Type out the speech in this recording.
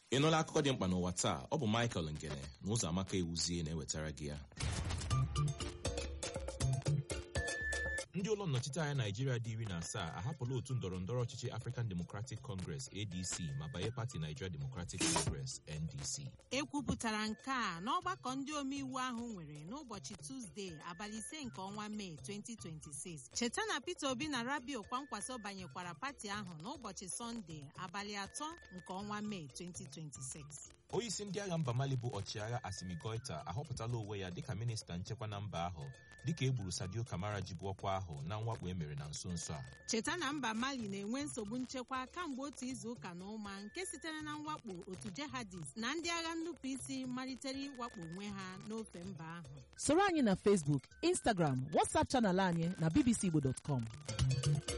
ị nụla akụkọ dị mkpa n'ụwa taa ọ bụ Michael Ngene na ụzọ amaka ewuzie na-ewetara gị ya ndị ụlọ nnọchiteanya naijiria dị iri na asaa ahapụla otu ndọrọ ndọrọ ọchịchị African Democratic Congress ADC ma banye pati Nigeria Democratic Congress NDC ekwupụtara nke a n'ọgbakọ ndị omeiwu ahụ nwere n'ụbọchị Tuzdee abalị ise nke ọnwa Mee 2026 cheta na Peter Obi na Rabiu Kwankwaso banyekwara pati ahụ n'ụbọchị Sọnde abalị atọ nke ọnwa Mee 2026 onyeisi ndị agha mba Mali bụ ọchịagha Assimi Goita ahọpụtala onwe ya dịka minista nchekwa na mba ahụ dịka e gburu Sadio Kamara ji bụ ọkwa ahụ na mwakpo emere na nso nso a cheta na mba Mali na-enwe nsogbu nchekwa kamgbe otu izu ụka na ụma nke sitere na mwakpo otu jihadist na ndị agha nnupụisi malitere ịwakpo onwe ha n'ofe mba ahụ soro anyị na Facebook Instagram WhatsApp chanel anyị na bbcigbo.com